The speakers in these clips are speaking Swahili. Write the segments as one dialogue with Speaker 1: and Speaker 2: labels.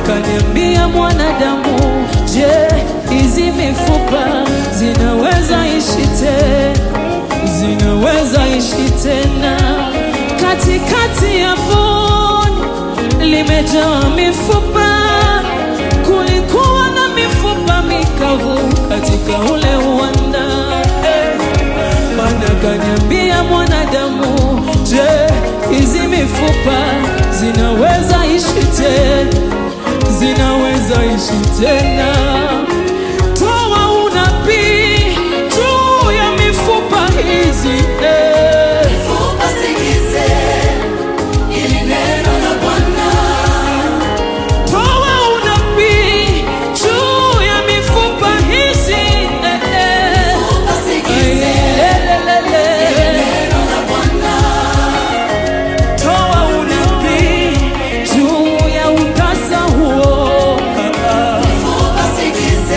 Speaker 1: kaniambia mwanadamu, je, hizi mifupa zinaweza ishi tena? Zinaweza ishi tena? Katikati ya bonde limejaa mifupa, kulikuwa na mifupa mikavu katika ule uwanda eh. Bwana kaniambia mwanadamu, je, hizi mifupa zinaweza ishi tena? Zinaweza ishi tena? Toa unabii juu ya mifupa hizi eh.
Speaker 2: Mifupa sikize, hili neno la Bwana.
Speaker 1: Toa unabii juu ya mifupa hizi eh, eh.
Speaker 2: Mifupa sikize,
Speaker 1: Ayelelele.
Speaker 2: neno la Bwana.
Speaker 1: Toa unabii juu ya utasa huo. Ah, ah.
Speaker 2: Mifupa sikize,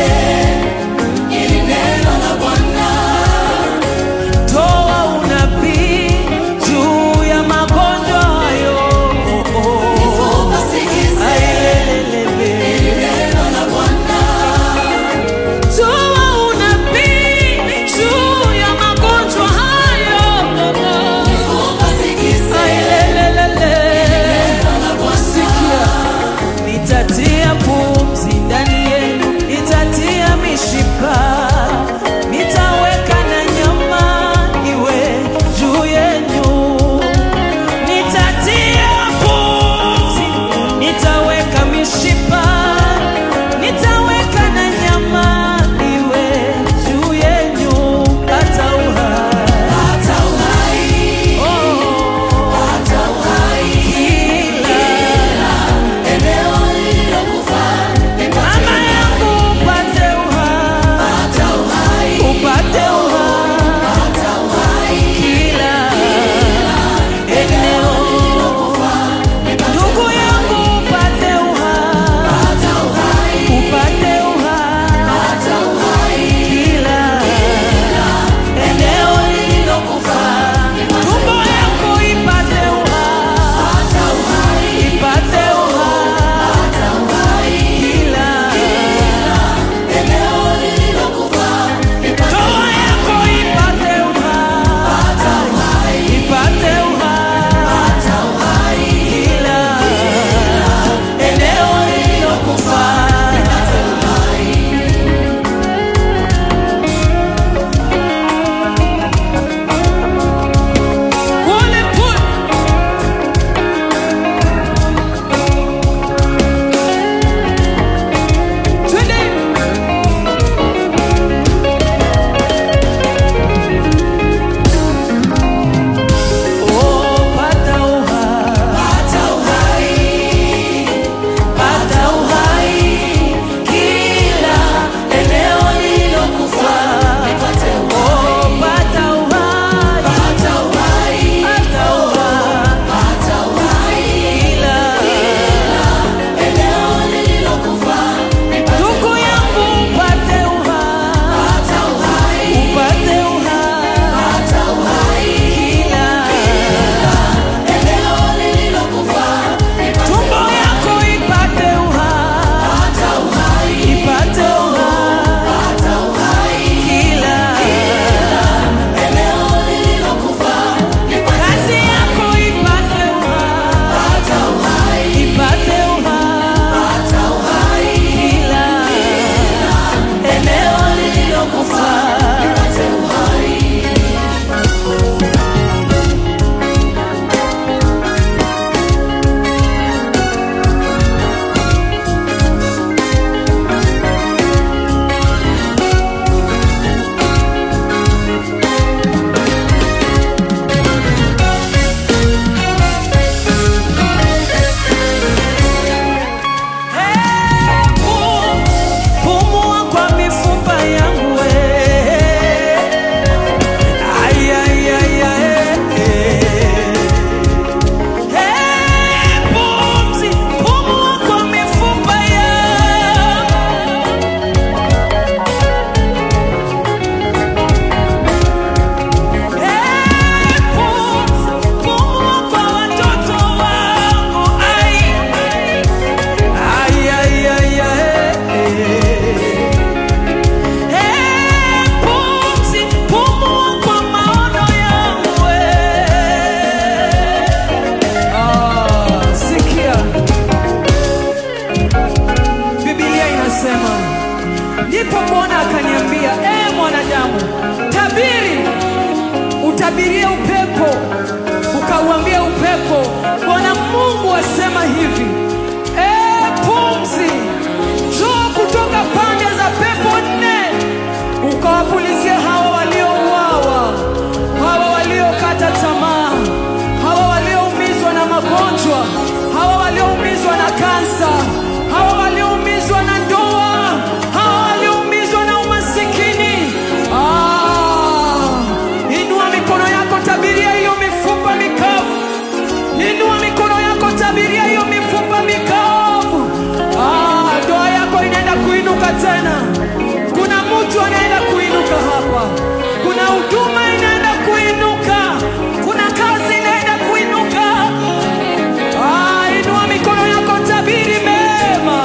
Speaker 1: wasema hivi e, pumzi njoo kutoka pande za pepo nne ukawapulizie hawa waliouawa hawa waliokata tamaa hawa walioumizwa na magonjwa hawa walioumizwa na kansa hawa walioumizwa na ndoa hawa walioumizwa na umasikini ah, inua mikono yako tabiria hiyo mifupa mikavu inua mikono yako tabiria hiyo mifupa mikavu ah, ndoa yako inaenda kuinuka tena kuna mtu anaenda kuinuka hapa kuna huduma inaenda kuinuka kuna kazi inaenda kuinuka ah, inua mikono yako tabiri mema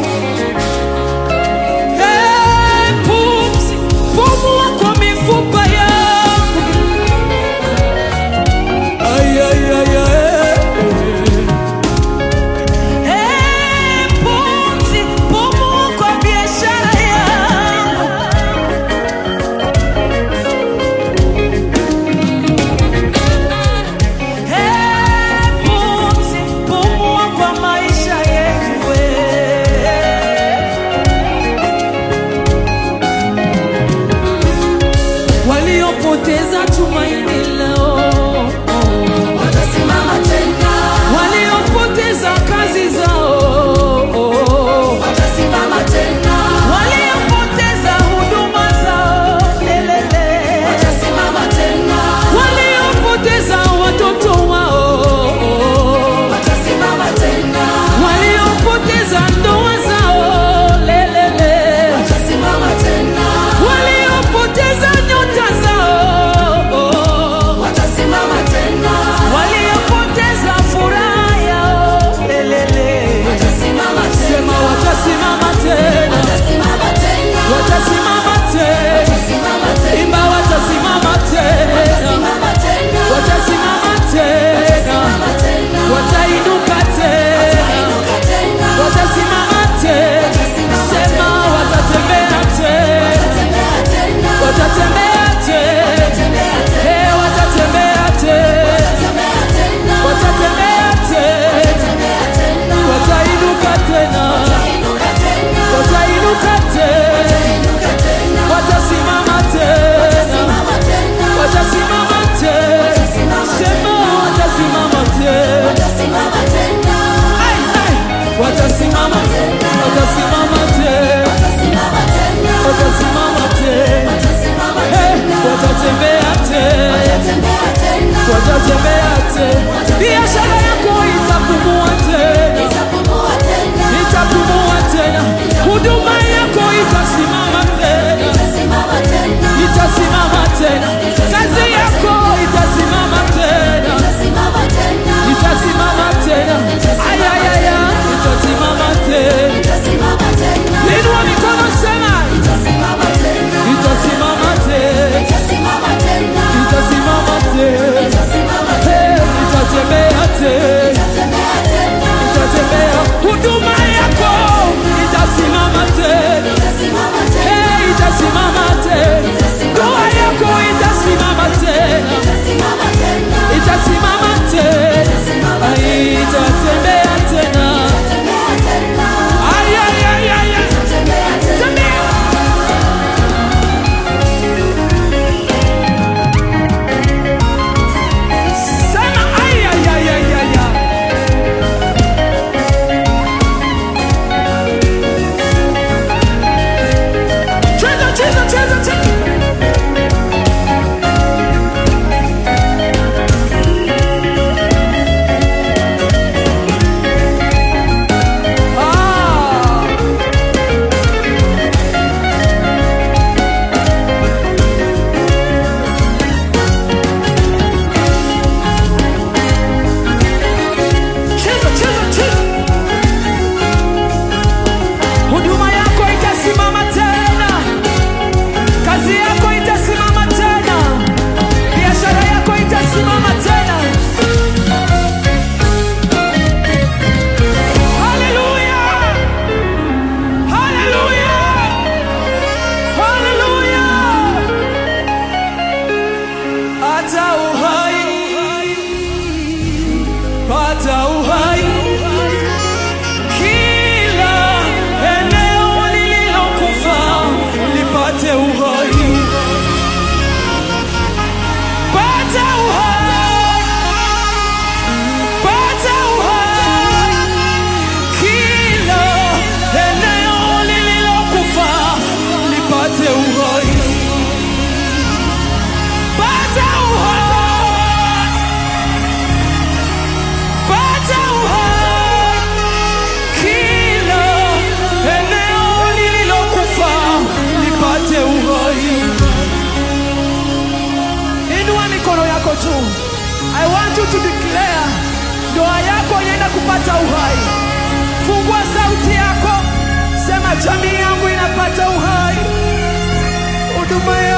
Speaker 1: Eh, pumzi pumua kwa mifupa yangu Ay, ay, ay, ay. Eh, pumzi, pumua kwa biashara yangu. Eh, pumzi, pumua kwa maisha yetu, eh. waliopoteza tumaini leo
Speaker 2: Watasimama tena,
Speaker 1: waliopoteza kazi zao
Speaker 2: watasimama tena,
Speaker 1: waliopoteza huduma zao lelele
Speaker 2: watasimama tena,
Speaker 1: waliopoteza watoto wao
Speaker 2: watasimama tena,
Speaker 1: waliopoteza ndoa zao lelele
Speaker 2: watasimama tena,
Speaker 1: waliopoteza nyota zao
Speaker 2: watasimama tena,
Speaker 1: waliopoteza furaha yao lelele
Speaker 2: watasimama
Speaker 1: sema
Speaker 2: tena,
Speaker 1: watasimama tena
Speaker 2: watasimama tena,
Speaker 1: watasimama tena
Speaker 2: watasimama tena,
Speaker 1: imba watasimama tena
Speaker 2: watasimama tena,
Speaker 1: watasimama tena
Speaker 2: watasimama tena,
Speaker 1: watainuka tena
Speaker 2: inuka tena,
Speaker 1: watasimama tena sema watatembea tena
Speaker 2: tembea tena,
Speaker 1: watatembea tena
Speaker 2: tembea tena,
Speaker 1: Eh, watatembea tena
Speaker 2: tembea tena,
Speaker 1: watatembea tena
Speaker 2: tembea tena,
Speaker 1: watainuka tena
Speaker 2: inuka tena,
Speaker 1: watainuka tena
Speaker 2: inuka tena,
Speaker 1: watasimama tena
Speaker 2: simama tena,
Speaker 1: watasimama tena sema watasimama tena
Speaker 2: watasimama tena,
Speaker 1: Ai, ai. watasimama watasimama tena
Speaker 2: watasimama tena,
Speaker 1: watasimama tena
Speaker 2: watasimama
Speaker 1: Eh,
Speaker 2: tena,
Speaker 1: watatembea tena
Speaker 2: tembea tena,
Speaker 1: watatembea tena biashara yako itapumua tena
Speaker 2: itapumua tena,
Speaker 1: itapumua tena huduma yako itasimama tena
Speaker 2: itasimama tena,
Speaker 1: itasimama tena kazi yako itasimama tena
Speaker 2: itasimama tena,
Speaker 1: itasimama tena ayayaya itasimama tena
Speaker 2: itasimama tena,
Speaker 1: inua mikono sema
Speaker 2: itasimama tena,
Speaker 1: itasimama tena
Speaker 2: itasimama tena,
Speaker 1: itasimama tena
Speaker 2: itasimama
Speaker 1: Eh, itatembea I want you to declare, ndoa yako inaenda kupata uhai. Fungua sauti yako, sema jamii yangu inapata uhai, huduma